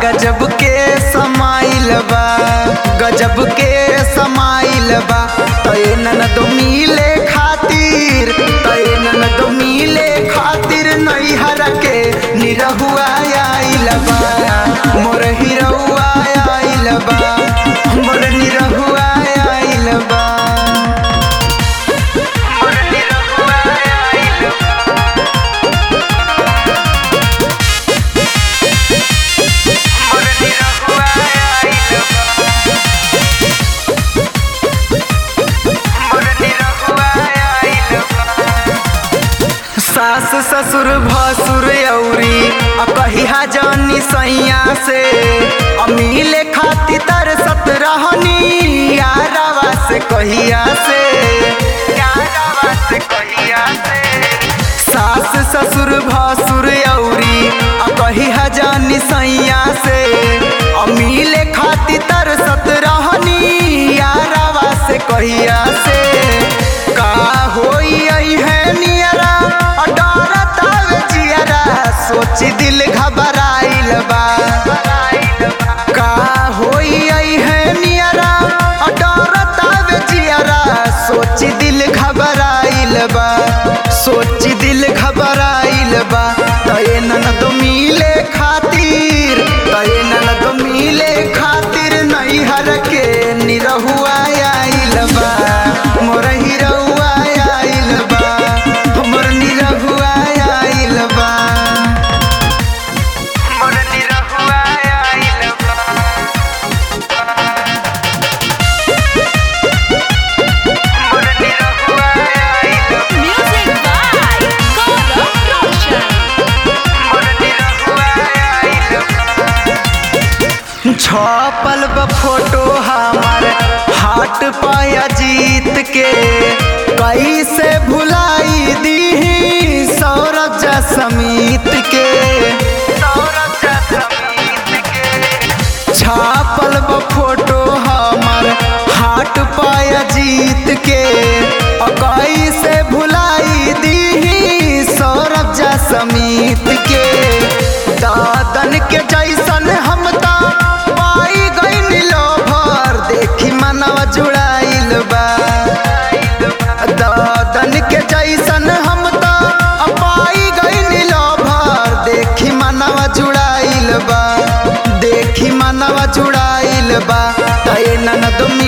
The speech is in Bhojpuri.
गजब के समाइल बा गजब के समाइल बा तय ननद मिले खातिर तय ननद मिले खातिर नैहर के निरहुआ आइल बा मोर हिरहुआ आइल बा मोर निरहुआ आइल बा मोर निरहुआ आइल बा मोर निरहुआ आइल बा मोर निरहुआ आइल बा सास ससुर भसुर औरी आ कहिया जानी सैया से अमीले खाती तरसत रहनी यारावा से कहिया से यारावा से कहिया से सास ससुर भसुर औरी आ कहिया जानी सैया से अमीले खाती तरसत रहनी यारावा से कहिया से का होई आई है नियरा डरत आवे जियरा सोची दिल घबराइल बा का होई आई है नियरा डरत आवे जियरा सोची दिल घबराइल बा सोची दिल घबराइल बा तय ननद मिले खातिर तय ननद मिले खातिर नैहर के निरहुआ आइल बा मोर हिरहुआ आइल बा मोर निरहुआ आइल बा मोर निरहुआ आइल बा मोर निरहुआ आइल बा Music by Gaurav Roshan. छपल बा फोटो हमार हाट पाया जीत के कैसे भुलाई दी सौरभ जा समीत के सौरभ जा समीत के छापल बा फोटो हमार हाट पाया जीत के और कैसे भुलाई दी सौरभ जा समीत के दादन के जैसन हम ता पाई गई लोभर देखी मनवा जुड़ाइल बा दादन के जैसन हम ता पाई गई लोभर देखी मनवा जुड़ाइल बा देखी मनवा जुड़ाइल बा तय ननद